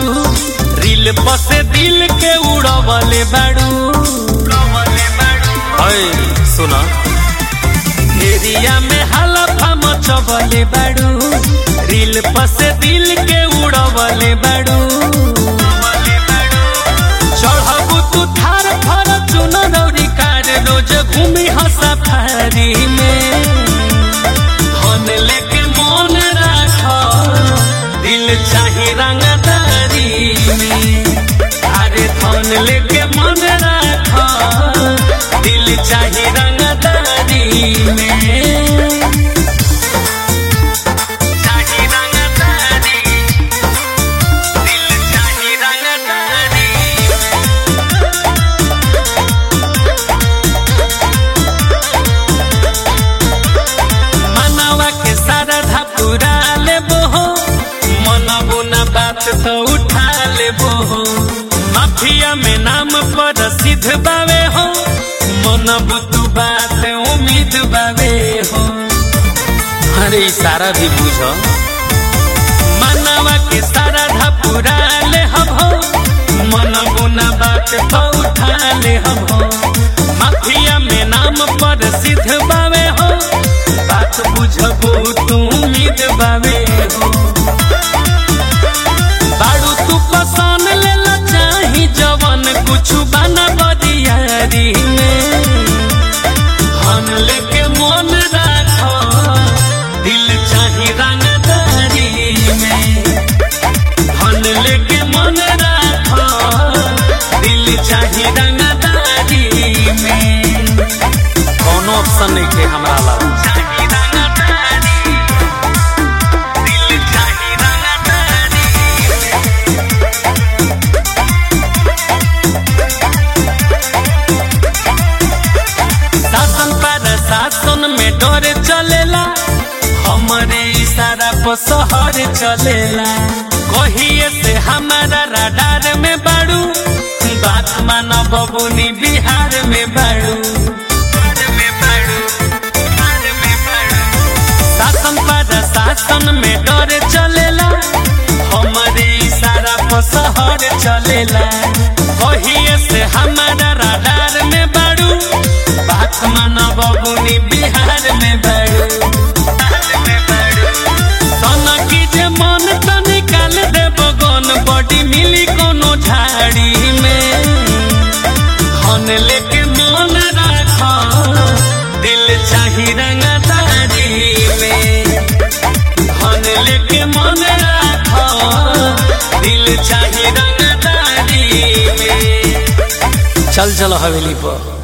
बाड़ू रील पसे दिल के उड़वले बाड़ू अय सुना एरिया में हलफा मचवले बाड़ू रील पसे दिल के उड़वले बाड़ू चढ़बू तू थार फर चुन दौरी कार रोज घूमी हंसा फारी में धन लेके मन राख दिल चाही रंगदारी में अरे धन लेके मन राख दिल चाही रंगदारी में चाही रंगदारी दिल चाही रंगदारी मनवा के सारा पूरा लेबो हो मनबो न बात तो उठा लेबो हो माफिया में नाम पर सिद्ध बावे हो मनबो तू बात उम्मीद बावे हो अरे सारा भी बुझो मनवा के सारा पूरा ले हम हो मनबो न बात तो उठा ले हम हो माफिया में नाम पर सिद्ध बावे हो बात बुझबो तू उम्मीद बावे हो बाड़ू तू पसंद लेला चाही जवन कुछ बना बदियारी में धन लेके मन राखो दिल चाही रंगदारी में धन लेके मन राखो दिल चाही रंगदारी में कौनो ऑप्शन नहीं के हमरा ला चाही रंगदारी दिल चाही रंगदारी शासन पर शासन में डर चलेला हमरे इशारा पर शहर चलेला कहिए से हमारा राडार में बाड़ू बात माना बबुनी बिहार में बाड़ू शासन पर शासन में डर चलेला हमरे इशारा पर शहर चलेला कहिए से हमारा राडार में बाड़ू बात माना बबुनी बिहार में बाड़ू सोना की जे मन तो निकाल दे बगन बॉडी मिली कोनो झाड़ी में धन लेके मन राख दिल चाही रंगदारी में धन लेके मन राख दिल चाही रंगदारी में चल चलो हवेली पर